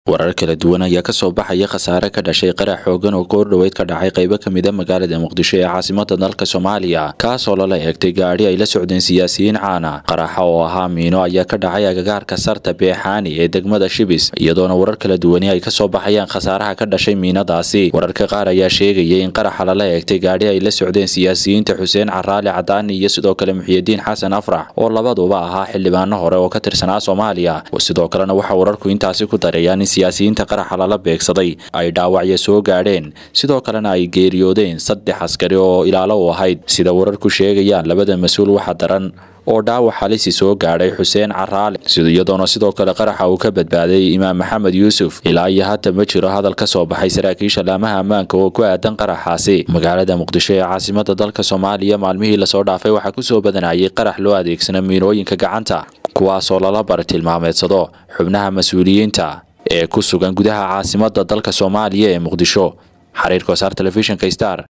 warar kala duwan ayaa kasoo baxaya khasaare ka dhashay qarax xoogan oo goordhoweyd ka dhacay qaybo kamida magaalada muqdisho ee caasimada dalka soomaaliya kaasoo lala eegtay gaadhi ay la socdeen siyaasiyiin caana qaraxa oo ahaa miino ayaa ka dhacay agagaarka sarta beexaani ee degmada shibis iyadoona warar kala duwani ay kasoo baxayaan khasaaraha ka dhashay miinadaasi wararka qaar ayaa sheegayay in qaraxa lala eegtay gaadhi ay la socdeen siyaasiyiinta xuseen caraali cadaani iyo sidoo kale muxiyidiin xasan afrax oo labaduba ahaa xildhibaano hore oo ka tirsanaa soomaaliya sidoo kalena waxaa wararku intaasi ku darayaan in siyaasiyiinta qaraxa lala beegsaday ay dhaawacyo soo gaadheen sidoo kalena ay geeriyoodeen saddex askari oo ilaalo u ahayd sida wararku sheegayaan labada mas-uul waxa daran oo dhaawac halisi soo gaadhay xuseen caraale iyadoona sidoo kale qaraxa uu ka badbaaday imaam maxamed yuusuf ilaa iyo hata ma jiro hadal ka soo baxay saraakiisha laamaha ammaanka oo ku aadan qaraxaasi magaalada muqdisho ee caasimada dalka soomaaliya maalmihii lasoo dhaafay waxaa kusoo badanayay qarax loo adeegsana miinooyinka gacanta kuwaasoo lala bartilmaameedsado xubnaha mas-uuliyiinta ee ku sugan gudaha caasimada dalka soomaaliya ee muqdisho xariirka wasaar telefishinka star